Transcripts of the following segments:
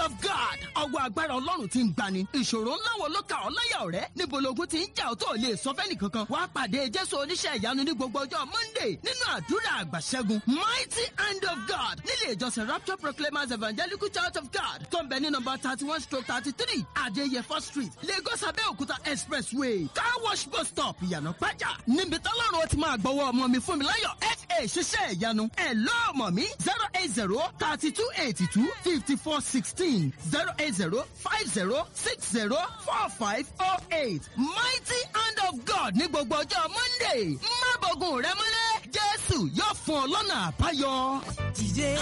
of God. ọwọ́ agbára ọlọ́run ti ń gbani. ìṣòro ńlá wo ló ka ọ́ láyà ọ̀rẹ́? níbo logun ti ń jà ọ́ tó lè sọ fẹ́ni kankan. wàá pàdé jésù oníṣẹ́ ìyanu ní gbogbo ọjọ́ monday nínú àdúrà àgbàṣẹ́gun mighty hand of God nílé ìjọsìn rapture proclaimers evangelical church of God tó ń bẹ ní nọmba thirty one stroke thirty three adéyẹfọ́ street lagos abẹ́òkúta expressway car wash bus stop ìyànà pàjá níbi tọ́lọ́run ó ti máa gbọ́wọ́ ọmọ mi fún mi láyọ̀ fa ṣiṣẹ́ ìyanu ẹ̀ lọ́ọ̀mọ̀ mi zero eight zero thirty two eighty two fifty four sixteen zero eight zero five zero six zero four five oh eight mighty hand of God ní gbogbo ọjọ́ monday má bọ̀gùn rẹ mọ́lẹ̀ jésù yóò fún ọ lọ́nà àbáyọ. dìde.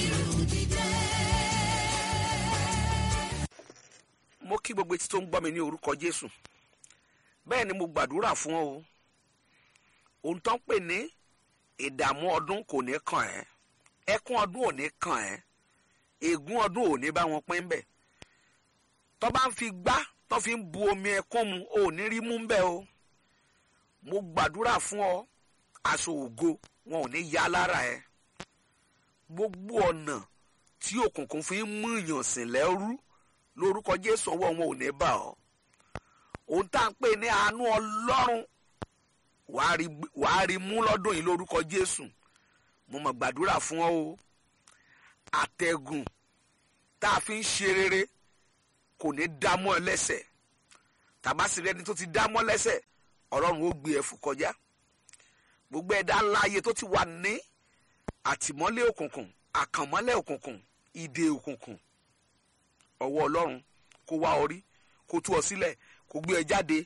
mo kí gbogbo etí tó ń gbọ́ mi ní orúkọ jésù bẹ́ẹ̀ ni mo gbàdúrà fún ọ o ohun tó ń pè ní ìdààmú ọdún kò ní kàn ẹ́ ẹkún ọdún ò ní kàn ẹ́ ègún ọdún ò ní bá wọn pín bẹ́ẹ̀ tó bá ń fi gbá tó fi ń bu omi ẹkún mu ò ní rí mú bẹ́ẹ̀ o mo gbàdúrà fún ọ aṣọ ògo wọn ò ní ya lára ẹ gbogbo ọ̀nà tí òkùnkùn fi ń mú ìyànsìn lẹ́rú lórúkọ jésù ọwọ́ wọn ò ní bà ọ́ ohun tá à ń pè ní àánú ọlọ́run wàá rí wàá rí mú lọ́dún yìí lórúkọ jésù mo mọ̀ gbàdúrà fún ọ o àtẹ̀gùn tá a fi ń ṣe rere kò ní dámọ́ ẹ lẹ́sẹ̀ tàbásí rẹni tó ti dámọ́ lẹ́sẹ̀ ọlọ́run ó gbé ẹ fò kọjá gbogbo ẹ̀dá láàyè tó ti wà ní àtìmọ́lé òkùnkùn àkànmọ́lé òkùnkùn ìdè òkùnkùn ọwọ́ ọlọ́run kó wá orí kó tú ọ sílẹ̀ kó gbé ẹ jáde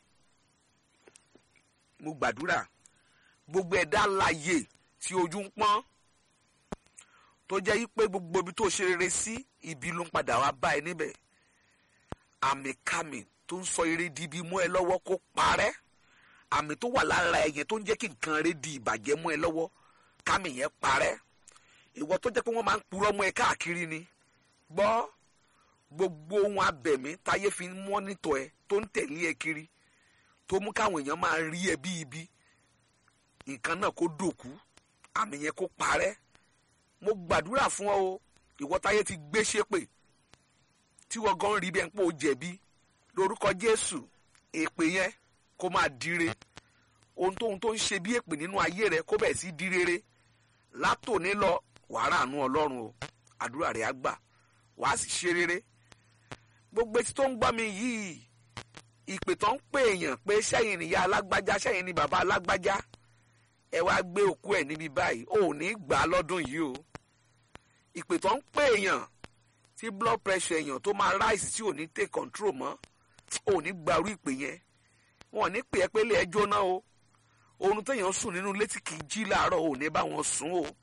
mo gbàdúrà gbogbo ẹ̀dá láàyè tí ojú ń pọ́n tó jẹ́ yí pé gbogbo ibi tó ṣe rere sí ibi ló ń padà wá bá ẹ níbẹ̀ àmì kàmì tó ń sọ eré di ibi mú ẹ lọ́wọ́ kó parẹ́ àmì tó wà lára ẹ yẹn tó ń jẹ́ kí nǹkan rẹ di ìbàjẹ́ mú ẹ lọ́wọ́ kàmì yẹn parẹ́ ìwọ tó jẹ́ pé wọ́n máa ń purọ́ mọ́ ẹ káàkiri ni gbọ́ gbogbo ohun abẹ̀mí táyé fi ń mọ́nítọ̀ ẹ tó ń tẹ̀lé ẹ kiri tó mú káwọn èèyàn máa rí ẹ bí ibi nǹkan náà kó dòkú àmì yẹn kó parẹ́ mo gbàdúrà fún ọ o ìwọ táyé ti gbé ṣépè tí wọ́n gan rí bẹ́ẹ̀ ń pò jẹ̀bi lórúkọ Jésù èpè yẹn kó máa dire ohun tóhun tó ń ṣe bí èpè nínú ayé rẹ kó bẹ̀ẹ̀ sí di rere látòní lọ wàá ràánú Ọlọ́run o àdúrà rẹ á gbà wàá sì ṣe rere gbogbo etí tó ń gbọ́ mi yìí ìpè tó ń pè èèyàn pé sẹ́yìn nìyá alágbájá sẹ́yìn ni bàbá alágbájá ẹ wá gbé òkú ẹ̀ níbi báyìí ò ní gbà á lọ́dún yìí o ìpè tó ń pè èèyàn tí blood pressure èèyàn tó máa rise tí ò ní take control mọ́ ò ní gbarú ìpè yẹn wọn ò ní pè ẹ́ pé ilé ẹ jóná o oorun téèyàn sùn nínú létí kì í jí láàárọ̀ ò ní bá wọn sùn o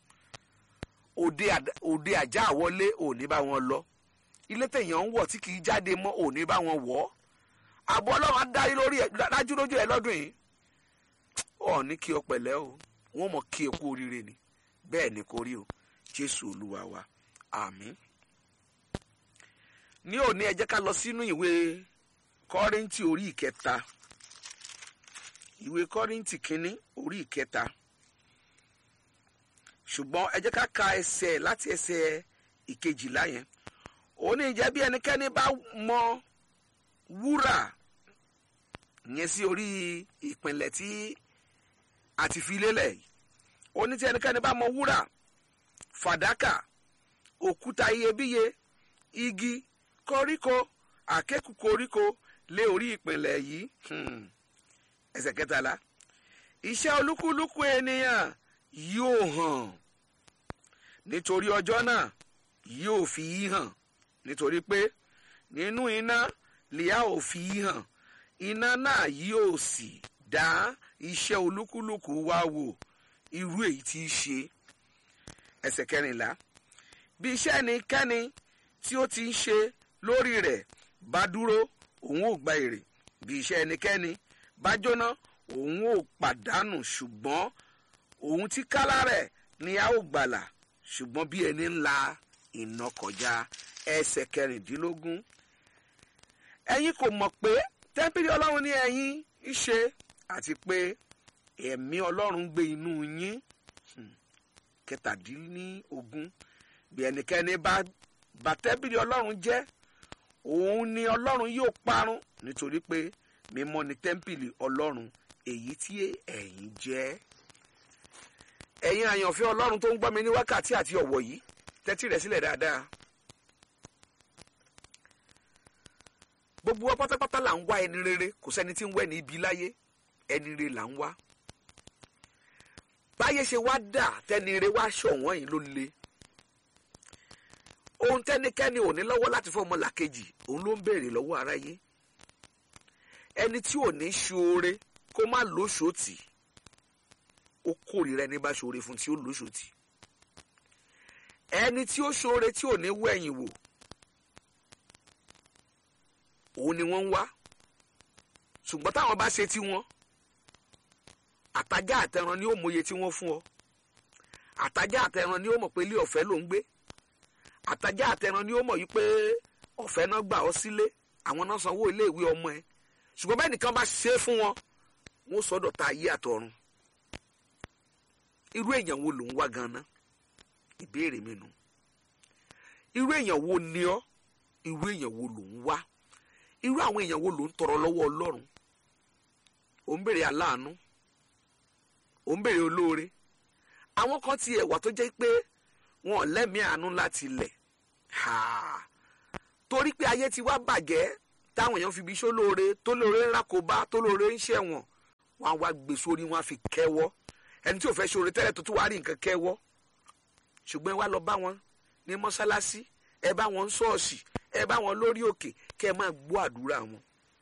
òde àjà àwọlé ò ní bá wọn lọ ilé téèyàn ń wọ̀ tí kì í jáde mọ́ ò ní bá wọn wọ̀ ọ́ àbọ̀ ọlọ́run á dárí lórí ẹ̀ dájú lójú ẹ̀ lọ́dún yìí ọ̀ ní kí o pẹ̀lẹ́ o wọ́n mọ̀ kí o kú oríire ni bẹ́ẹ̀ ni kò rí o jésù olúwa wa àmín. ní òní ẹ jẹ́ ká lọ sínú ìwé kọ́ríntì orí ìkẹta ìwé kọ́ríntì kínní orí ìkẹta ṣùgbọ́n ẹ jẹ́ ká ka ẹsẹ̀ láti ẹsẹ̀ ìkejìlá yẹn ó ní ìjẹ́ bí ẹnikẹ́ni bá mọ wúrà yẹn sí orí ìpìnlẹ̀ tí a ti fi lélẹ̀ yìí ó ní tí ẹnikẹ́ni bá mọ wúrà fàdákà òkúta iyebíye igi koríko àkékù koríko lé orí ìpìnlẹ̀ yìí ẹsẹ̀ kẹtàlá iṣẹ́ olúkúlùkù ènìyàn yóò hàn nítorí ọjọ́ náà yóò fi í hàn nítorí pé nínú iná lèá ò fi í hàn iná náà yóò sì dá iṣẹ́ olúkúlùkù wa wò irú èyí tí í ṣe ẹsẹ̀ kẹrìnlá bí iṣẹ́ ẹnikẹ́ni tí ó ti ń ṣe lórí rẹ̀ bá dúró òun ò gba èrè bí iṣẹ́ ẹnikẹ́ni bá jóná òun ò pàdánù ṣùgbọ́n òun tí kálá rẹ̀ ni a ó gbàlà ṣùgbọ́n bí ẹni ńlá iná kọjá ẹsẹ̀ kẹrìndínlógún ẹ̀yin kò mọ̀ pé tẹ́ḿpìlì ọlọ́run ní ẹ̀yin ń ṣe àti pé ẹ̀mí ọlọ́run gbé inú yín kẹtàdínlógún bí ẹnikẹ́ni bá bà tẹ́ḿpìlì ọlọ́run jẹ́ òun ni ọlọ́run yóò parun nítorí pé mímọ́ ni tẹ́ḿpìlì ọlọ́run èyí tí ẹ̀yin jẹ́ ẹ̀yin àyànfẹ́ ọlọ́run tó ń gbọ́ mi ní wákàtí àti ọ̀wọ̀ yìí tẹ́tí rẹ̀ sílẹ̀ dáadáa gbogbo wa pátápátá là ń wá ẹni rere kò sẹ́ni tí ń wẹ̀ ní ibi láyé ẹni rere là ń wá báyé ṣe wá dà tẹ́ni rere wá ṣọ̀wọ́n yìí ló le ohun tẹ́nikẹ́ni ò ní lọ́wọ́ láti fọ́ ọmọlàkejì òun ló ń béèrè lọ́wọ́ aráyé ẹni tí ò ní ṣoore kó má lóṣòtì ó kórìíra ẹni bá ṣoore fún tí ó lóṣòtì ẹni tí ó ṣoore tí ò ní wẹ̀yìn wò òun ni wọ́n ń wá ṣùgbọ́n táwọn bá ṣe tí wọ́n àtajá àtẹran ni ó mọye tí wọ́n fún ọ àtajá àtẹran ni ó mọ̀ pé ilé ọ̀fẹ́ ló ń gbé àtajá àtẹran ni ó mọ̀ yìí pé ọ̀fẹ́ náà gbà ọ́ sílé àwọn náà sanwó iléèwé ọmọ ẹ ṣùgbọ́n bẹ́ẹ̀ nìkan bá ṣe é fún wọn wọ́n sọ́dọ̀ ta ayé àtọ̀run irú èèyàn wo ló ń wá ganan ìbéèrè mi nù irú èèyàn wo ni ọ́ irú èèyàn wo ló ń wá irú àwọn èèyàn wo ló ń tọrọ lọ́wọ́ ọlọ́run ò ń béèrè aláàánú ò ń béèrè olóore àwọn kan ti ẹ̀wà tó jẹ́ pé wọn ò lẹ́mìí àánú láti lẹ̀ torí pé ayé ti wá bàjẹ́ táwọn èèyàn fi bí iṣó lóore tó lóore ń rákòbá tó lóore ń ṣẹ̀wọ̀n wọn á wá gbé sórí wọn á fi kẹ́wọ́ ẹni tí ò fẹ́ ṣoore tẹ́lẹ̀ tó tún wá rí nǹkan kẹ́wọ́ ṣùgbọ́n ẹ wá lọ bá wọn ní mọ́ṣáláṣí ẹ bá wọn ṣọ́ọ̀ṣì ẹ bá wọn lórí òkè kẹ́ ẹ máa gbọ́ àdúrà wọn.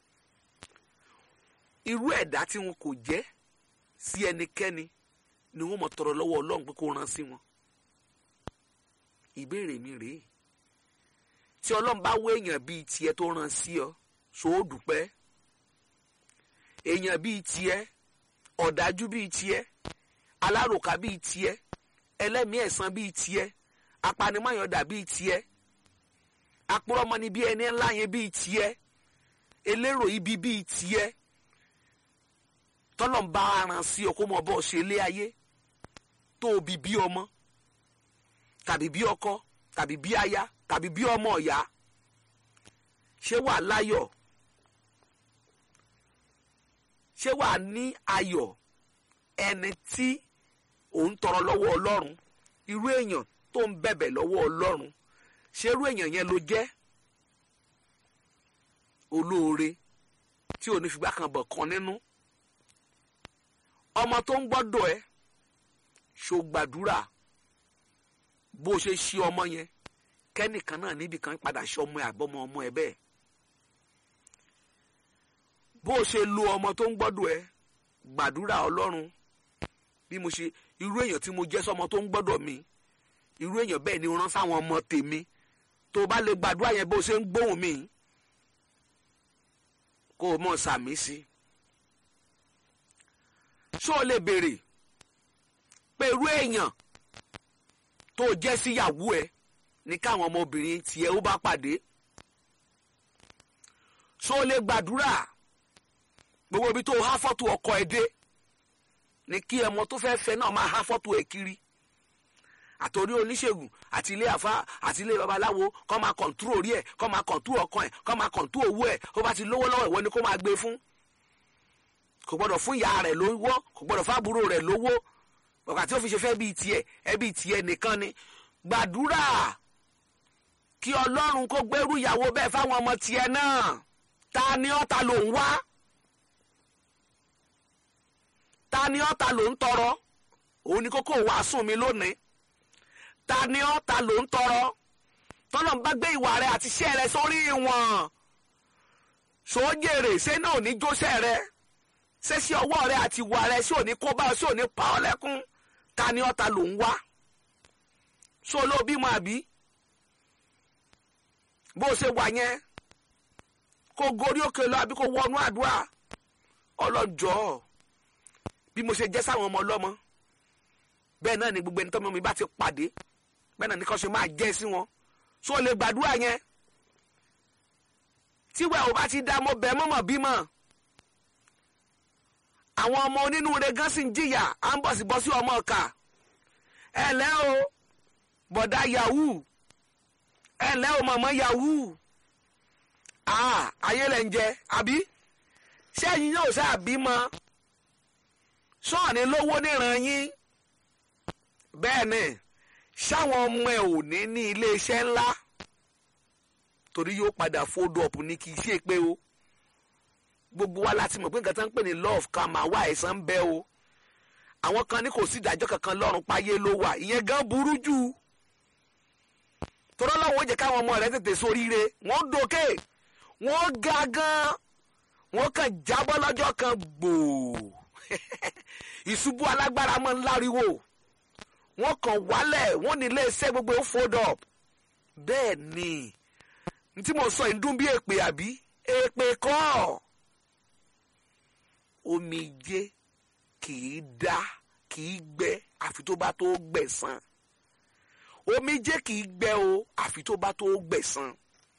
irú ẹ̀dá tí wọn kò jẹ́ sí ẹnikẹ́ni ni wọ́n mọ̀ tọrọ lọ́wọ́ ọlọ́run pé kó rán sí wọn. ìbéèrè mi rèé tí ọlọ́run bá wé èèyàn bíi tiẹ̀ tó rán sí ọ ṣòó dúpẹ́ èèyàn bíi tiẹ̀ ọ̀dájú bíi tiẹ̀ aláròká bíi tiẹ̀ ẹlẹ́mìí ẹ̀san bíi tiẹ̀ apanimọ̀yọ̀dà bíi tiẹ̀ apúrọ́mọni bíi ẹni ńlá yẹn bíi tiẹ̀ elérò ibi bíi tiẹ̀ tọ́lọ̀ ń bá aran sí ọ kó mọ bọ́ ṣe lé ayé tó o bí bí ọmọ tàbí bí ọkọ tàbí bí aya tàbí bí ọmọ ọ̀yá ṣé wàá láyọ̀ ṣé wàá ní ayọ̀ ẹni tí òun tọrọ lọ́wọ́ ọlọ́run irú èèyàn tó ń bẹ̀bẹ̀ lọ́wọ́ ọlọ́run ṣé irú èèyàn yẹn ló jẹ́ olóore tí ò ní fìgbà kan bọ̀ kan nínú ọmọ tó ń gbọ́dọ̀ ẹ ṣó gbàdúrà bó ṣe ṣí ọmọ yẹn kẹ́nìkan náà níbi kan padà ṣe ọmọ ẹ àbọ̀mọ ọmọ ẹ bẹ́ẹ̀ bó ṣe lo ọmọ tó ń gbọ́dọ̀ ẹ gbàdúrà ọlọ́run bí mo ṣe irú èèyàn tí mo jẹ́ sọmọ tó ń gbọ́dọ̀ mi irú èèyàn bẹ́ẹ̀ ni rán sáwọn ọmọ tèmi tó bá lè gbàdúrà yẹn bó ṣe ń gbóhùn mi kó o mọ̀ sàmì sí ṣó o lè béèrè pé irú èèyàn tó jẹ́ síyàwó ẹ ní káwọn ọmọbìnrin tiẹ̀ ó bá pàdé ṣó o lè gbàdúrà gbogbo ibi tó há fọ́tò ọkọ ẹ dé ní kí ẹmọ tó fẹ́ fẹ́ náà máa há fọ́tò ẹ kiri àtòrí oníṣègùn àti ilé àfa àti ilé babaláwo kọ́ máa kọ̀ǹtúrò orí ẹ̀ kọ́ máa kọ̀ǹtúrò ọkàn ẹ̀ kọ́ máa kọ̀ǹtúrò owó ẹ̀ ó bá ti lówó lọ́wọ́ ìwọ ni kó máa gbé fún kò gbọ́dọ̀ fún ìyá rẹ̀ lówó kò gbọ́dọ̀ fábúrò rẹ̀ lówó bàbá tí ó fi ṣe fẹ́ bíi tiẹ̀ ẹbí tiẹ̀ nìkan ni gbàdúrà kí ọlọ́run kó gbẹ́rú ìyàwó bẹ́ẹ̀ fáwọn ọmọ tiẹ̀ náà ta ni ọ́ ta ló ń wá ta ni ọ́ ta ló ń tọrọ òun ni kókó wàásù mi lónìí ta ni ọ́ ta ló ń tọrọ tọ́lọ̀ ń bá gbé ìwà rẹ àti iṣẹ́ rẹ sórí wọn sójèrè ṣé náà ò ní jóṣẹ́ rẹ ṣé sí ọwọ́ rẹ àti ìwà rẹ sí ò ní kó bá ọ sí ò ní pa ọ́ lẹ́kún ta ni ọ́ ta ló ń wá ṣó ló bímọ àbí bó ṣe wà yẹn kó gorí òkè lọ àbí kó wọnú àdúrà ọlọ́jọ́ bí mo ṣe jẹ́ sáwọn ọmọ ọlọ́mọ bẹ́ẹ̀ náà ni gbogbo ẹni tọ́mọ mi bá ti pàdé bẹ́ẹ̀ náà ni kàn ṣe máa jẹ́ sí wọn ṣó lè gbàdúrà yẹn tíwẹ̀ ò bá ti dá mo bẹ̀ mọ́mọ́ bímọ àwọn ọmọ onínúure gan sì ń jìyà à ń bọ̀sibọ́sí ọmọ ọ̀kà ẹ lẹ́ o bọ̀dá yahoo ẹ lẹ́ o mọ̀mọ́ yahoo ah ayé lẹ ń jẹ àbí ṣé ẹ̀yin yóò ṣe àbímọ sọ́ọ̀ni lówó níran yín bẹ́ẹ̀ ni ṣáwọn ọmọ ẹ̀ ò ní ní iléeṣẹ́ ńlá torí yóò padà fold up ní kì í ṣe pé o gbogbo wa láti mọ̀ pé nǹkan tó ń pè ní love ká máa wá ẹ̀san ń bẹ o àwọn kan ní kò sí ìdájọ́ kankan lọ́run páyé ló wà ìyẹn gan burú jù tọ́lọ́ lọ́wọ́ ó jẹ́ káwọn ọmọ rẹ̀ tètè soríire wọ́n dókè wọ́n ga gan wọ́n kàn jábọ́ lọ́jọ́ kan gbòò ìṣubú alágbára mọ́ ńláriwo wọ́n kàn wálẹ̀ wọ́n ní iléeṣẹ́ gbogbo ó fold up bẹ́ẹ̀ ni n tí mo sọ yìí ń dún bí èpè àbí èpè kọ́ omijé kì í dá kì í gbẹ àfi tó bá tó gbẹ̀san omijé kì í gbẹ o àfi tó bá tó gbẹ̀san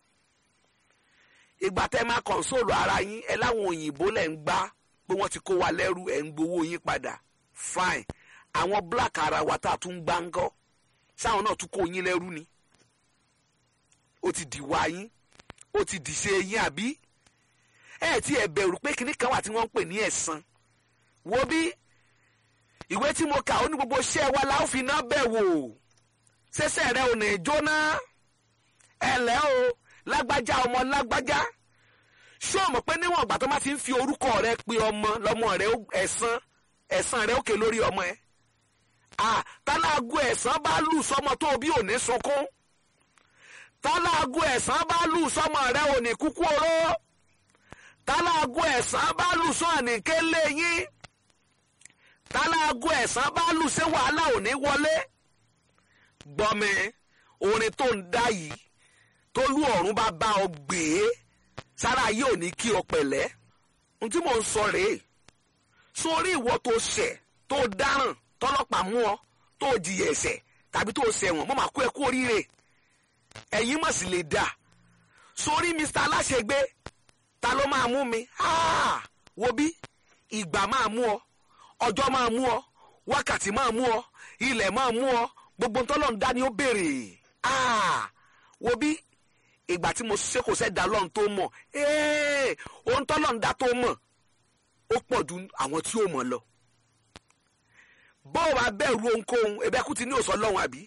ìgbà tẹ́ máa kọ̀ǹsóòlù ara yín ẹ láwọn òyìnbó lẹ̀ ń gbá pé wọ́n ti kó wa lẹ́rú ẹ̀ ń gbowó yín padà fine àwọn black ara wa tá a tún gbá ń gọ́ sáwọn náà tún kó yín lẹ́rú ni ó ti dìwà yín ó ti dìṣe yín àbí ẹ ti ẹ bẹ̀rù pé kinní kan wà tí wọ́n ń pè ní ẹ̀san wo bí ìwé tí mo kà ó ní gbogbo iṣẹ́ wa la ó fi iná bẹ̀ wò ṣẹ̀ṣẹ̀ rẹ ò ní jóná ẹ lẹ́ o lágbájá ọmọ lágbájá ṣé o mọ̀ pé níwọ̀n ìgbà tó má ti ń fi orúkọ rẹ pe ọmọ lọ́mọ rẹ ẹ̀san ẹ̀san rẹ òkè lórí ọmọ ẹ tálágù ẹ̀san bá lù sọmọ tó bí ò ní sunkún tálágù ẹ̀san bá lù sọmọ rẹ ò ní kúkú oró tálágù ẹ̀san bá lù sọ àníkélé yín tálágù ẹ̀san bá lù ṣé wàhálà ò ní wọlé gbọ́mi orin tó ń dá yìí tólú ọ̀run bá bá ọ gbé sára ayé ò ní kí ọ pẹ̀lẹ́ ohun tí mò ń sọ rèé sórí ìwọ tó ṣẹ̀ tó dáràn tọ́lọ́pàá mú ọ tó jìyà ẹ̀ṣẹ̀ tàbí tó ṣẹ̀wọ̀n mo máa kó ẹ kú oríire ẹ̀yin mọ̀ sí lè dà sórí Mr. aláṣẹgbé ta ló máa mú mi ah, wo bí ìgbà máa mú ọ ọjọ́ máa mú ọ wákàtí máa mú ọ ilẹ̀ máa mú ọ gbogbo ntọ́lọ́ ń dá ni ó béèrè ah, wo bí ìgbà tí mo ṣe kò sẹ́ da lọ́run tó mọ̀ ohun tọ́lọ́ ń dá tó mọ̀ ó pọ̀ ju àwọn tí ó mọ̀ lọ bọ́ọ̀ bá bẹ̀rù ohunkóhun ẹ̀bẹ̀ kú ti ní òsọ lọ́hùn àbí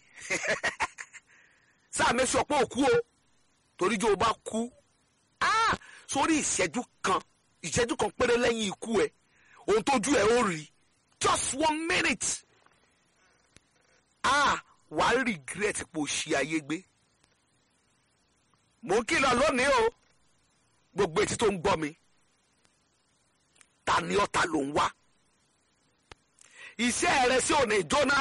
sáà mẹ́sọ̀ pé òkú o torí jẹ́ o bá kú sórí ìṣẹ́jú kan ìṣẹ́jú kan péré lẹ́yìn ikú ẹ ohun tójú ẹ ó rí just one minute ah wà á regret pé o ṣì ayé gbé mò ń kìlọ̀ lónìí o gbogbo etí tó ń gbọ́ mi ta ni ọ̀tá ló ń wá iṣẹ́ rẹ sí ò ní jóná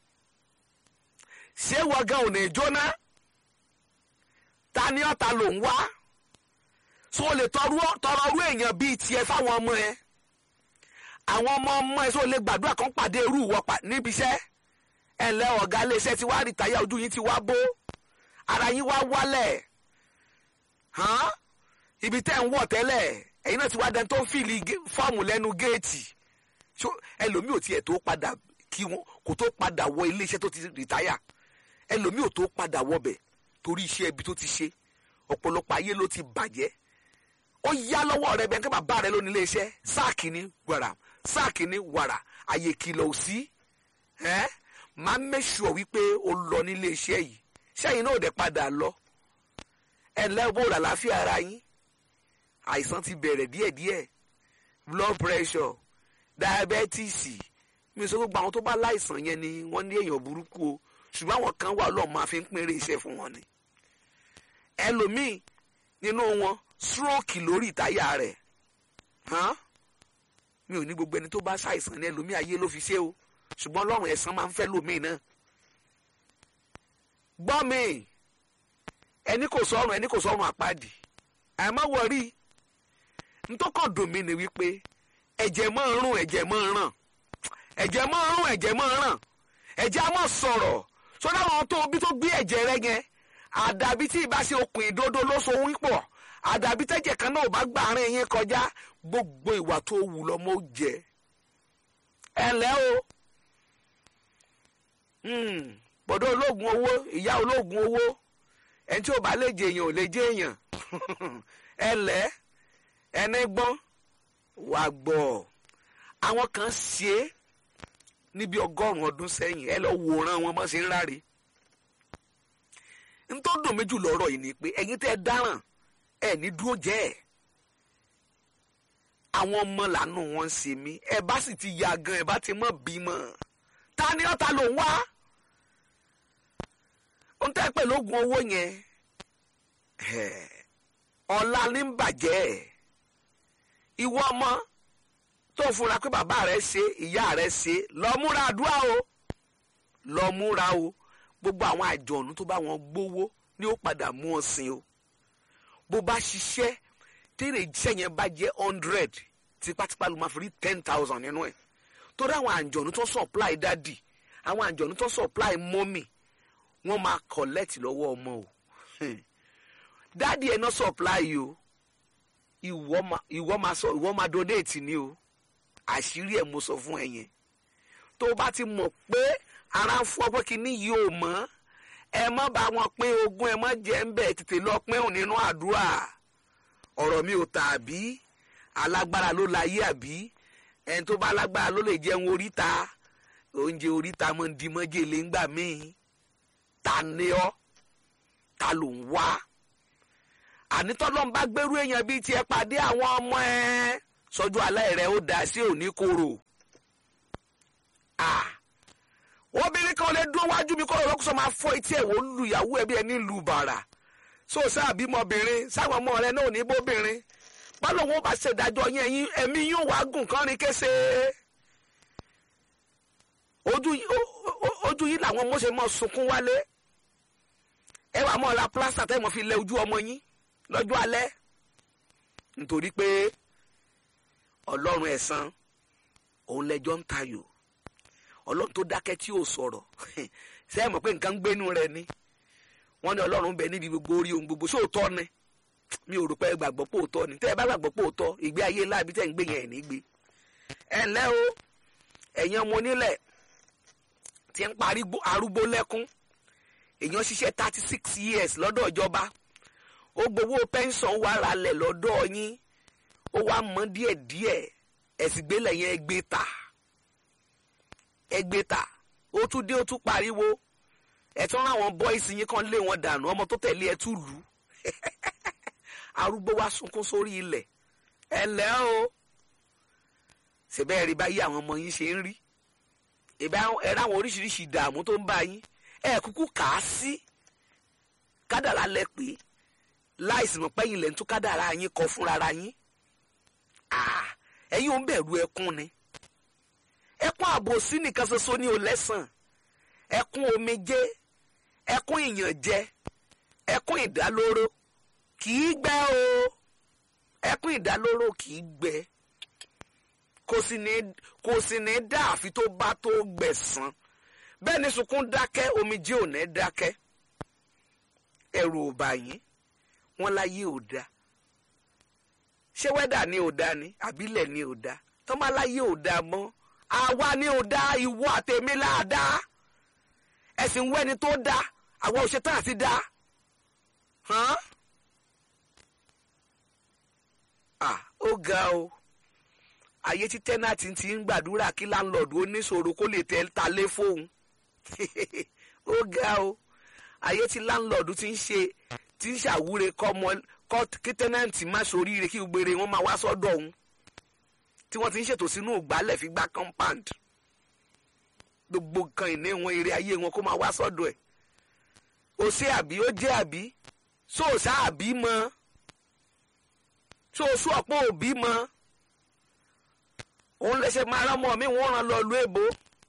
ṣé wọ́gán ò ní jóná ta ni ọ̀tá ló ń wá so o lè tọrọ ọrú èèyàn bíi tiẹ̀ fáwọn ọmọ ẹ àwọn ọmọ ọmọ ẹ so lè gbàdúrà kan pàdé irú ìwọ níbi iṣẹ́ ẹ ǹlẹ́ ọ̀gá iléeṣẹ́ ti wá rìtáyà ojú yín ti wá bó ara yín wá wálẹ̀ hàn ibi tẹ́ ń wọ̀ tẹ́lẹ̀ ẹ̀yin náà ti wá dẹni tó ń fìlì fọ́ọ̀mù lẹ́nu géètì ẹlòmíì ò tiẹ̀ tó padà kí wọn kò tó padà wọ iléeṣẹ́ tó ti rìtáyà ẹlòmíì ò tó padà wọbẹ̀ torí iṣẹ́ ibi tó ti ṣe ọ̀pọ̀lọpọ̀ ayé ló ti bàjẹ́ ó yá lọ́wọ́ rẹ bẹ́ẹ̀ kí bàbá rẹ ló ní iléeṣẹ́ sáàkì ní wàrà sáàkì ní wàrà àyè kìlọ̀ ò sí ẹ́ máa mẹ́sùọ̀ wípé o lọ ní iléeṣẹ́ yìí sẹ́yìn náà ò dẹ̀ padà lọ ẹ lẹ́bù làlàáfíà ara yín àìsàn ti bẹ̀rẹ̀ díẹ̀díẹ̀ blood pressure diabetes mi sọ gbogbo àwọn tó bá láìsàn yẹn ni wọ́n ní èèyàn burúkú o ṣùgbọ́n àwọn kan wà lọ́ọ̀ máa fi ń pínrẹ́ iṣẹ́ fún wọn ni ẹlòmíì nínú wọn stroke lórí ìtáyà rẹ̀ mi ò ní gbogbo ẹni tó bá ṣàìsàn ní ẹlòmíì ayé ló fi ṣe o ṣùgbọ́n ọlọ́run ẹ̀san máa ń fẹ́ lòmíì náà gbọ́ mi ẹni kò sọ̀rùn ẹni kò sọ̀rùn àpáàdì àmọ́ wọ̀rí ntọ́kàn dùn mí ni wípé ẹ̀jẹ̀ máa ń rún ẹ̀jẹ̀ máa ń ràn ẹ̀jẹ̀ máa ń rún ẹ̀jẹ̀ máa ń ràn ẹ̀jẹ̀ á máa sọ̀rọ̀ sọ́dọ̀ àwọn tó bí tó gbé ẹ̀jẹ̀ rẹ yẹn àdàbí tí ìbá ṣe okùn ìdodo ló so wí pọ̀ àdàbí tẹ́jẹ̀ kan náà ò bá gbà àárín yín kọjá gbogbo ìwà tó wù lọ́mọ ó jẹ ẹ ǹlẹ́ o bọ̀dọ̀ ológun owó ìyá ológun owó ẹni tí ò bá lè jẹ èèyàn ò lè jẹ èèyàn ẹlẹ́ ẹni gbọ́n wàá gbọ́ àwọn kan ṣe é níbi ọgọ́rùn-ún ọdún sẹ́yìn ẹ lọ wòran wọn bá ṣe ń ráre nítorí dùn méjì lọ́rọ̀ yìí ni pé ẹ̀yin tẹ́ ẹ dáràn ẹ ní dúró jẹ́ ẹ̀ àwọn ọmọ làánú wọn ń ṣe mí ẹ bá sì ti ya gan ẹ bá ti mọ̀ bímọ ta ni ọ̀tá ló ń wá ohun tẹ́ pẹ̀lú oògùn owó yẹn ọ̀la ní ń bàjẹ́ ìwọ ọmọ tó fura pé bàbá rẹ ṣe ìyá rẹ ṣe lọ múra àdúrà o lọ múra o gbogbo àwọn àjọ̀nù tó bá wọn gbowó ni ó padà mú ọ sìn o bó bá ṣiṣẹ́ tèrè iṣẹ́ yẹn bá jẹ́ hundred tipátipá ló máa fi rí ten thousand nínú ẹ̀ torí àwọn àjọ̀nù tó supply dádì àwọn àjọ̀nù tó supply mọ́mì wọ́n máa collect lọ́wọ́ ọmọ o dádì ẹ̀ náà supply o ìwọ máa sọ ìwọ máa donate ni o àṣírí ẹ̀ mo sọ fún ẹ yẹn tó o bá ti mọ̀ pé ara ń fọ́ pé kíní yìí ò mọ́ ẹ má bá wọn pín ogún ẹ má jẹ́ ń bẹ̀ tètè lọ pín òun nínú àdúrà ọ̀rọ̀ mi ò tà àbí alágbára ló láyé àbí ẹni tó bá lágbára ló lè jẹun oríta oúnjẹ oríta mọ́ ń di mọ́jèlé ńgbà míì ta ni ọ́ ta ló ń wá ànítọ́lọ́n bá gbẹ́rú èèyàn bíi tiẹ̀ pàdé àwọn ọmọ ẹ̀ sọ́jú alẹ́ rẹ̀ ó dá sí òní koro obìnrin kan lè dúró wájú mi kó lọ́ọ́ lọ́kùsọ máa fọ́ etí ẹ̀ wò ó lu ìyàwó ẹ̀ bí ẹni lu bàrà so sáà bímọbìnrin sáwọn ọmọ rẹ náà ò ní bóbìnrin báwo wọn bá ṣèdájọ́ yẹn ẹ̀mí yóò wá gùn kán ní kése ojú yìí làwọn ọmọ ṣe mọ sunkún wálé ẹ wàá mọ ra plásítà tẹ́ mọ̀ fi lẹ ojú ọmọ yín lọ́jọ́ alẹ́ nítorí pé ọlọ́run ẹ̀san òun lẹ́jọ́ ń tayò ọlọ́run tó dákẹ́ tí ò sọ̀rọ̀ ṣé ẹ mọ̀ pé nǹkan ń gbénu rẹ ni wọ́n ní ọlọ́run bẹ níbi gbogbo orí ohun gbogbo sóòótọ́ ni mi ò rò pé gbàgbọ́ pé òótọ́ ni tẹ́ ẹ bá gbàgbọ́ pé òótọ́ ìgbé ayé láàbí tẹ́ ń gbé yẹn ẹ̀ ní gbé ẹ ǹlẹ́ o ẹ̀yin ọmọ onílẹ̀ tí ń parí arúgbó lẹ́kún èèyàn ṣiṣẹ́ thirty six years lọ́dọ̀ ìjọba ó gbowó pẹ́ńsọ̀n wà ralẹ̀ lọ́dọ̀ yín ó wá mọ́ díẹ̀díẹ̀ ẹ̀sìn gbélé yẹn ẹgbẹ́ ta ẹgbẹ́ ta ó tún dé ó tún pariwo ẹ̀tún ráwọn bọ́ìsì yín kan lé wọn dànù ọmọ tó tẹ̀lé ẹ tún lù ú arúgbó wá sunkún sórí ilẹ̀ ẹ lẹ́ o ṣèbẹ́ rí báyìí àwọn ọmọ yín ṣe ń rí ẹ ráwọn oríṣiríṣi ìdààmú tó ń bá yín ẹ kúkú kà á sí kádàrá lẹ pé láìsí mọ̀ pẹ́yìn lẹ́ ń tún kádàrá yín kọ fúnra yín ẹ̀yin ò ń bẹ̀rù ẹkún ni ẹkún àbòsí nìkan ṣoṣo ní o lẹ́sàn ẹkún omijé ẹkún ìyànjẹ ẹkún ìdálóró kì í gbẹ o ẹkún ìdálóró kì í gbẹ kò sì ní kò sì ní dá àfi tó bá tó gbẹ̀san bẹ́ẹ̀ ni sunkún dákẹ́ omijé ò ní dákẹ́ ẹ̀rù ò bá yín wọ́n láyé ò dá ṣé wẹ́dà ni ò dá ni àbílẹ̀ ni ò dá tọ́mọ́láyé ò dá mọ́ àwa ni ò dá ìwọ àtẹ̀mí láàdá ẹ̀sìn wẹ́ni tó dá àwọn òṣètò àti dá hàn ah ó ga o ayé tí tẹ́nàtì ti ń gbàdúrà kí láńlọ́ọ̀dù oníṣòro kó lè tẹ́ ta lé fóun ó ga o ayé tí láńlọ́ọ̀dù ti ń ṣe ti ń ṣàwúre kọ́mọ kí tẹ́nàtì má soríire kí gbére wọn máa wá sọ́dọ̀ òun tí wọ́n ti ń ṣètò sínú ìgbálẹ̀ fi gbá compound gbogbo nǹkan ìní wọn eré ayé wọn kó máa wá sọ́dọ̀ ẹ̀ ó ṣe àbí ó jẹ́ àbí sóòṣà àbí mọ́ sóòṣù ọ̀pọ̀ òbí mọ́ òun lẹsẹ̀ máa rán ọmọ mi wọ́n rán lọ lu èbó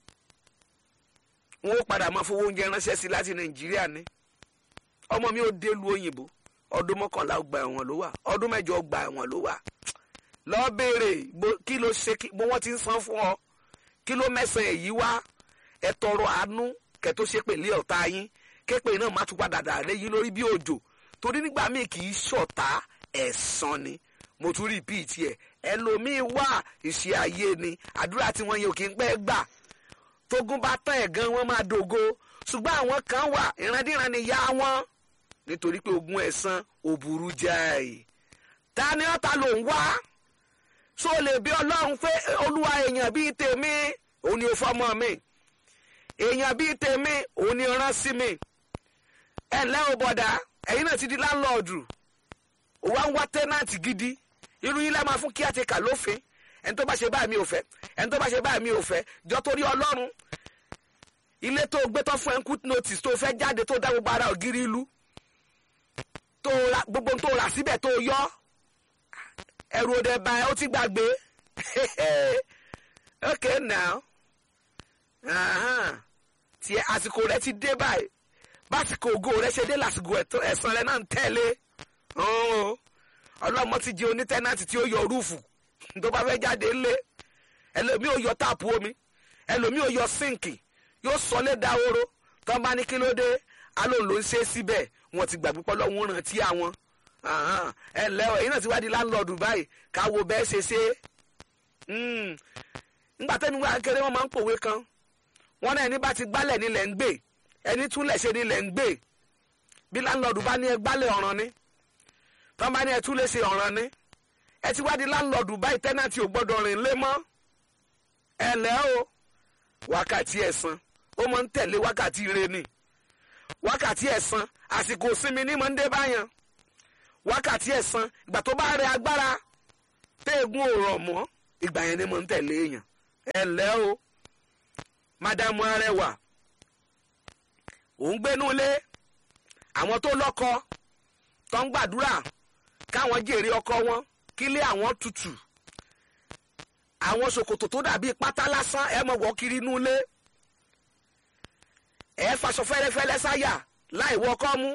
wọn ó padà máa fowó oúnjẹ ránṣẹ́ sí láti nàìjíríà ni ọmọ mi ò dé lu òyìnbó ọdún mọ́kànlá ọgbà ẹ̀wọ̀n ló wà ọdún mẹ́jọ ọgbà ẹ̀wọ̀n ló wà lọ béèrè kí ló ṣe bó wọ́n ti ń san fún ọ kí ló mẹ́sàn-án èyí wá ẹ tọrọ àánú kẹ́ tó ṣe pèlè ọ̀tá yín képe náà má tún padà dà léyìn lórí bí òjò torí nígbà míì kì í ṣọ̀tá ẹ̀san ni mo tún rí bíi tiẹ̀ ẹlòmíín wà ìṣe ayé ni àdúrà tí wọ́n yẹn ò kí ń pẹ́ gbà tógun bá tán ẹ̀ gan wọ́n máa dògo ṣùgbọ́n àwọn kan wà ìrandíran ni yá wọn nítorí pé ogun ẹ̀san ò burú jáì ta ni ọ̀tá ló ń wá so lè bí ọlọ́run pé olúwa èèyàn bíi tèmi òun ni ó fọmọ mi èèyàn bíi tèmi òun ni ó rán sí mi ẹ ǹlẹ́ o bọ̀dá ẹ̀yin náà ti di láńlọ́ọ̀dù òwa ń wá tẹ́nàntì gidi irú yín lẹ́ máa fún kí àti kà lófin ẹni tó bá ṣe báyìí mi ò fẹ́ ẹni tó bá ṣe báyìí mi ò fẹ́ jọ torí ọlọ́run ilé tó gbé tó fún ẹnkú notice tó fẹ́ jáde tó dá gbogbo ara ògiri ìlú tó ra gbogbo tó rà síbẹ̀ tó yọ ẹrù òde bá ẹ ó ti gbàgbé okay now tí àsìkò rẹ ti dé báyìí básìkò ògo rẹ ṣe dé lásìkò ẹ̀san rẹ náà ń tẹ̀lé ọlọ́mọ ti di onítẹ́nàtì tí ó yọ rúùfù tó bá fẹ́ jáde ńlé ẹlòmíì ó yọ táàpù omi ẹlòmíì ó yọ síǹkì yóò sọlé dahoro tó bá ní kí ló dé alóhùn ló ń ṣe síbẹ̀ wọ́n ti gbàgbé pọ́ lọ́wọ́ rántí àwọn ẹ ǹlẹ́ o èyí náà ti wá di láńlọ́ọ̀dù báyìí káwo bẹ́ẹ̀ ṣe ṣe nígbà tẹ́mi wá kéré wọ́n máa ń pòwe kan wọ́n náà ẹni bá ti gbálẹ̀ nílẹ̀ ń gbé ẹni túnlẹ̀ ṣe nílẹ̀ ń gbé bí láńlọ́ọ̀dù bá ní ẹ gbálẹ̀ ọ̀ràn ni tó bá ní ẹ túnlẹ̀ ṣe ọ̀ràn ni ẹ ti wá di láńlọ́ọ̀dù báyìí tẹ́nàtì ò gbọ́dọ̀ rìn lé mọ́ ẹ ǹlẹ́ o wákàtí ẹ̀san ó máa ń tẹ̀lé wákàtí ire ni wákàtí ẹ̀san àsìkò sinmi ní mọ́ndé báyàn wákàtí ẹ̀san ìgbà tó bá rẹ agbára téègùn ò rọ̀ mọ́ ìgbà yẹn ni mo ń tẹ̀lé èèyàn ẹ ǹlẹ́ o mádámù arẹwà òun gbénú ilé àwọn tó lọ́kọ tó ń gbàdúrà káwọn jèrè ọkọ wọn kílé àwọn tutù àwọn ṣòkòtò tó dàbí pátá lásán ẹ mọ̀ wọ́ kiri inú ilé ẹ faṣọ fẹ́lẹ́fẹ́lẹ́ sáyà láì wọ ọkọ mú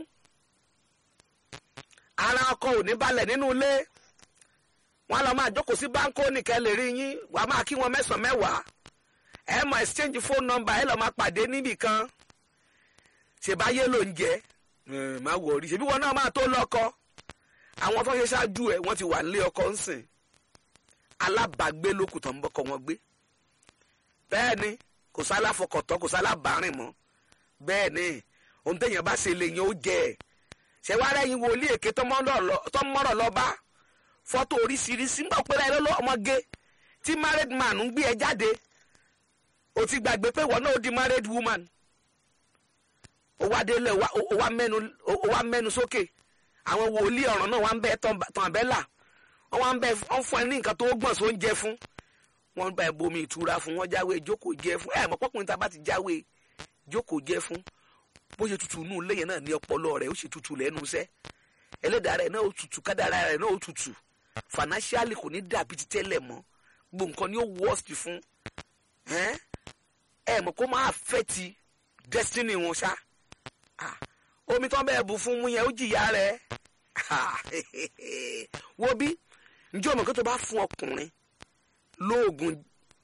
ara ọkọ ò ní balẹ̀ nínú ilé wọn lọ máa jókòó sí báńkò nìkẹ́ lè rí yín wà á máa kí wọn mẹ́sàn-án mẹ́wàá ẹ mọ̀ exchange phone number ẹ lọ máa pàdé níbì kan ṣèbáyé ló ń jẹ má wọrí ṣèbí wọn náà máa tó lọ́kọ àwọn tó ṣe ṣáájú ẹ wọ́n ti wà nílé ọkọ ń sìn alábàágbé lókùn tó ń bọ́kọ wọn gbé bẹ́ẹ̀ ni kò sálá fọkọ̀tọ́ kò sálá bàárìn mọ́ bẹ́ẹ̀ ni ohun téèyàn bá ṣe lè yan ó jẹ ẹ̀ ṣé wàá rẹ́yìn wòlíì èké tó mọ́rọ̀ lọ bá fọ́tò oríṣiríṣi ń bọ̀ pé ẹ lọ́lọ́ ọmọge tí married man ń gbé ẹ jáde o ti gbàgbé pé wọ́n náà ó di married woman ó wá délé ó wá mẹ́nu sókè àwọn wòlíì ọ̀ràn náà wá ń bẹ tàn àbẹ́là wọ́n wá ń bẹ wọ́n fún ẹ ní nǹkan tó gbọ̀n só ń jẹ fún wọ́n bá ẹ bomi ìtura fún wọ́n jáwé jókòó jẹ fún ẹ mọ̀ pọ́kùnrin tá a bá ti jáwé jókòó jẹ fún bó ṣe tutù nù léyìn náà ní ọpọlọ rẹ̀ ó sì tutù lẹ́nu iṣẹ́ ẹlẹ́dàá rẹ̀ náà ó tutù kádàrá rẹ̀ náà ó tutù financially kò ní dàbí ti tẹ́lẹ̀ mọ́ gbogbo nǹkan ni ó worst fún ẹ mọ̀ kó máa fẹ́ ti destiny wọn ṣá omi tán bẹ́ẹ̀ bu fún mú yẹn ó jìyà rẹ̀ wo bí njẹ́ ọmọ kan tó bá fún ọkùnrin lóògùn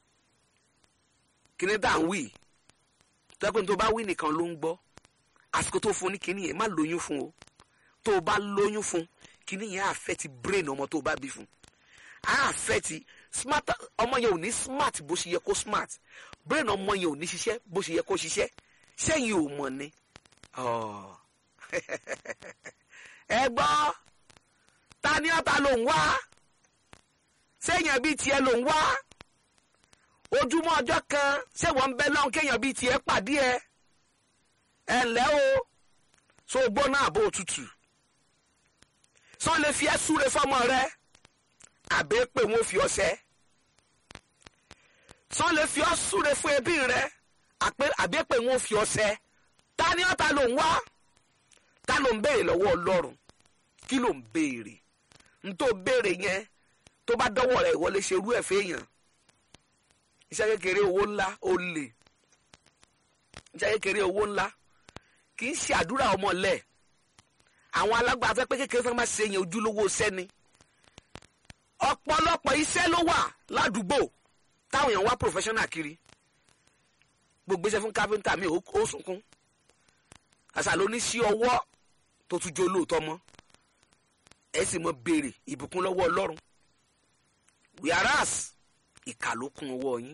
kíní dà ń wí tẹ́kùn tó bá wí nìkan ló ń gbọ́ àsìkò tó fún ní kíní yẹn má lóyún fún o tó o bá lóyún fún kíní yẹn àfẹ́tì brain ọmọ tó o bá bí fún àfẹ́tì smart ọmọ yẹn ò ní smart bó ṣe yẹ kó smart brain ọmọ yẹn ò ní ṣiṣẹ́ bó ṣe yẹ kó ṣiṣẹ́ sẹ́yìn ò mọ̀ ni ẹ gbọ́ ta ni ọ̀tá ló ń wá sẹ́yìn bíi tiẹ̀ ló ń wá ojúmọ́ ọjọ́ kan ṣé wọ́n ń bẹ lọ́hùn kéèyàn bíi tiẹ̀ pàdé ẹ ẹ ǹlẹ́ o so gbóná àbò òtútù sọ lè fi ẹ́ súre fọ́mọ rẹ àbẹ́ pé wọ́n fi ọṣẹ sọ lè fi ọ́ súre fún ẹbí rẹ àbẹ́ pé wọ́n fi ọṣẹ ta ni ọ̀tá ló ń wá ta ló ń béèrè lọ́wọ́ ọlọ́run kí ló ń béèrè n tó béèrè yẹn tó bá dọ́wọ́ rẹ̀ ìwọlé ṣerú ẹ̀ fẹ́yàn iṣẹ́ kékeré owó ńlá ó lè iṣẹ́ kékeré owó ńlá kì í ṣe àdúrà ọmọlẹ̀ àwọn alágbára fẹ́ pé kékeré fẹ́ máa ṣe yẹn ojúlówó iṣẹ́ ni ọ̀pọ̀lọpọ̀ iṣẹ́ ló wà ládùúgbò táwọn èèyàn wá professional kiri gbogbo iṣẹ́ fún káfíńtà mi ó sunkún àṣà ló ní sí ọwọ́ tó tún jó lóòótọ́ mọ́ ẹ sì mọ béèrè ìbùkún lọ́wọ́ ọlọ́run wíárás ìkà ló kún ọwọ́ yín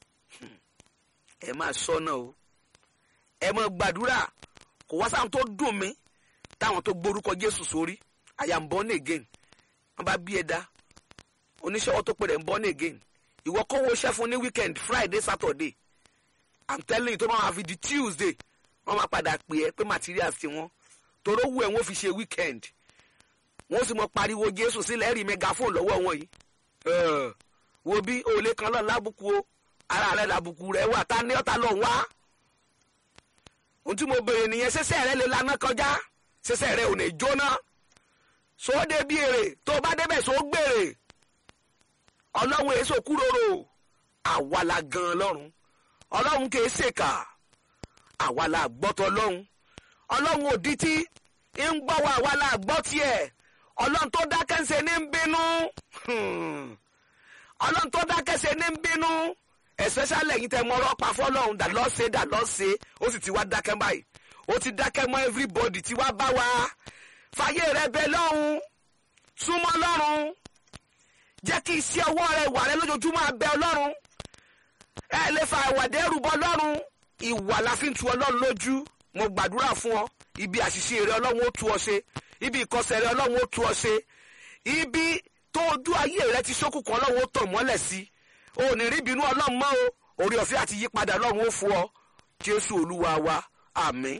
ẹ máa sọ́nà o ẹ máa gbàdúrà kò wá sáwọn tó dùn mí táwọn tó gbórúkọ jésù sórí I am born again wọ́n bá bí ẹ dá oníṣẹ́wọ́ tó pè rẹ̀ ń born again ìwọ kówó iṣẹ́ fún ní weekend friday saturday i'm telling you tó máa fi di tuesday wọ́n máa padà pè ẹ́ pé materials ti wọ́n toró wù ẹ́ wọ́n fi ṣe weekend wọ́n sì mọ pariwo jésù sílẹ̀ rí megaphone lọ́wọ́ wọn yìí Eh, wo bí òòlé kan lọ́ọ̀ lábùkù o ara rẹ̀ làbùkù rẹ̀ wà tá ní ọ̀tá lọ́ọ̀ wá ohun tí mo béèrè nìyẹn ṣẹṣẹ rẹ lè laná kọjá ṣẹṣẹ rẹ ò ní jóná sóde bí èrè tó bá débẹ̀ só gbèrè ọlọ́run èso kúròrò àwa la gan lọ́run ọlọ́run kì í ṣèkà àwa la gbọ́tọ̀ lọ́run ọlọ́run òdìtí ń gbọ́ wa àwa la gbọ́ tiẹ̀ ọlọ́run tó dákẹ́ ń ṣe ní ń bínú Hmm. ọlọ́run tó dákẹ́ ṣe ní ń bínú especially ẹ̀yin tẹ́ mọ ọ̀rọ̀ pa fọ́lọ́run dà lọ́ ṣe dà lọ́ ṣe ó sì ti wá dákẹ́ báyìí ó ti dákẹ́ mọ́ everybody tí wá bá wa fàyè rẹ bẹ lọ́hùn súnmọ́ lọ́rùn jẹ́ kí iṣẹ́ ọwọ́ rẹ wà rẹ lójoojúmọ́ abẹ́ ọlọ́run ẹ lè fa ìwàdí ẹrù bọ lọ́rùn ìwà la fi ń tu ọlọ́run lójú mo gbàdúrà fún ọ ibi àṣìṣe rẹ ọlọ́run ó tu ọ ṣe ibi ìkọsẹ̀ rẹ ọlọ́run ó tu ọ ṣe ibi tó ojú ayé rẹ ti ṣókùnkùn ọlọ́run ó tàn mọ́lẹ̀ sí o ò ní rí ìbínú ọlọ́run mọ́ o orí ọ̀fẹ́ àti yípadà ọlọ́run ó fún ọ jésù olúwa wa àmín.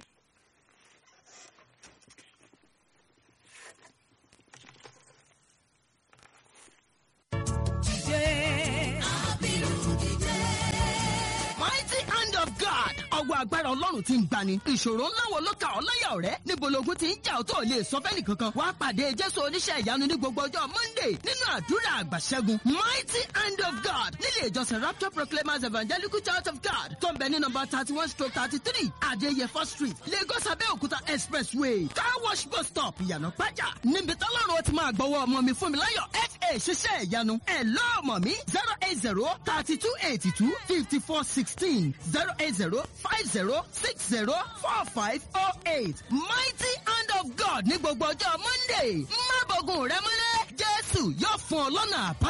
mighty hand of God. ọwọ́ agbára ọlọ́run ti ń gbani. ìṣòro ńlá wo ló ka ọ́ láyà ọ̀rẹ́? níbo logun ti ń jà ọ́ tó lè sọ fẹ́ni kankan. wàá pàdé jésù oníṣẹ́ ìyanu ní gbogbo ọjọ́ monday nínú àdúrà àgbàṣẹ́gun. mighty hand of God nílé ìjọsìn rapture proclaimers evangelical church of God tó ń bẹ ní nọmba thirty one stroke thirty three adéyẹfọ́ street lagos abẹ́òkúta expressway car wash bus stop ìyànà pàjá. níbi tọ́lọ́run ó ti máa gbọ́wọ́ ọmọ mi fún mi láyọ̀ fa ṣiṣẹ́ ìyanu. ẹ̀ lọ́ọ̀mọ̀ mi zero eight zero thirty two eighty two fifty four sixteen zero eight zero five zero six zero four five oh eight mighty hand of God ní gbogbo ọjọ́ monday má bọ̀gùn rẹ mọ́lẹ̀ jésù yóò fún ọ lọ́nà àbáyọ.